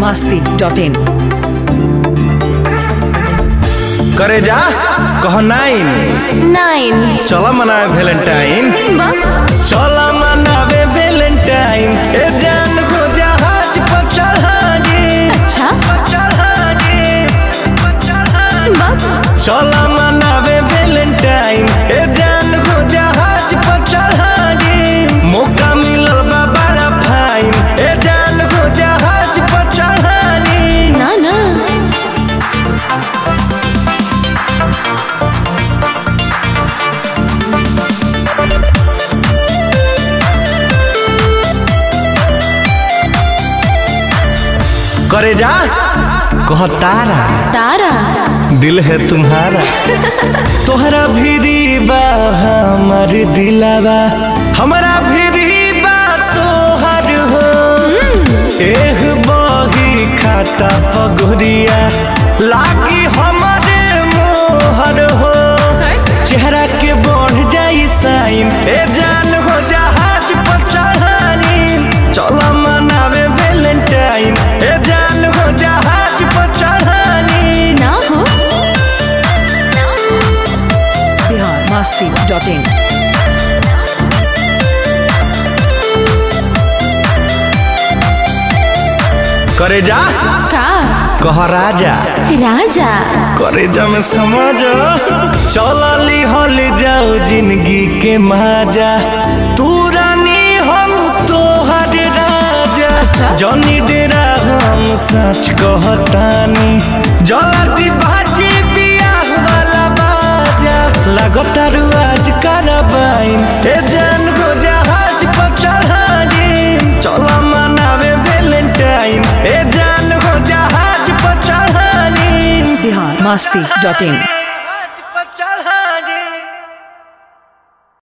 masti dot in. करे जा कह नाइन नाइन चल मनावे वैलेंटाइन बक चल मनावे वैलेंटाइन ए जान को जहाज पर चढ़ागे अच्छा चढ़ागे बक चल मनावे वैलेंटाइन ए जान को जहाज पर चढ़ागे मौका मिलल बा बड़ा फाइन ए जान को जहाज पर चढ़ागे ना ना करे जा कह तारा तारा दिल है तुम्हारा तोहरा भीरी बा हमर दिलावा हमारा भीरी बा तोहर हो एह बही खाता पगुरिया लागी हमारे मोहर हो चेहरा के बढ़ जाई साइन ए जान हो जहाज पर चढ़ानी चल मनावे वैलेंटाइन ए जान हो जहाज पर चढ़ानी ना हो Bihar masti dot in. करे जा का कह राजा राजा करे जा में समझ चलली हल जाओ जिंदगी के माजा तू रानी हम तोहर राजा जनी डेरा हम सच कहतानी जल्दी बाजी बियाह वाला बाजा लगतारू आज करबाइन ए जान को जहाज पर चढ़ानी चल मनावे वैलेंटाइन ए जान को जहाज पर चढ़ानी Bihar masti dot in.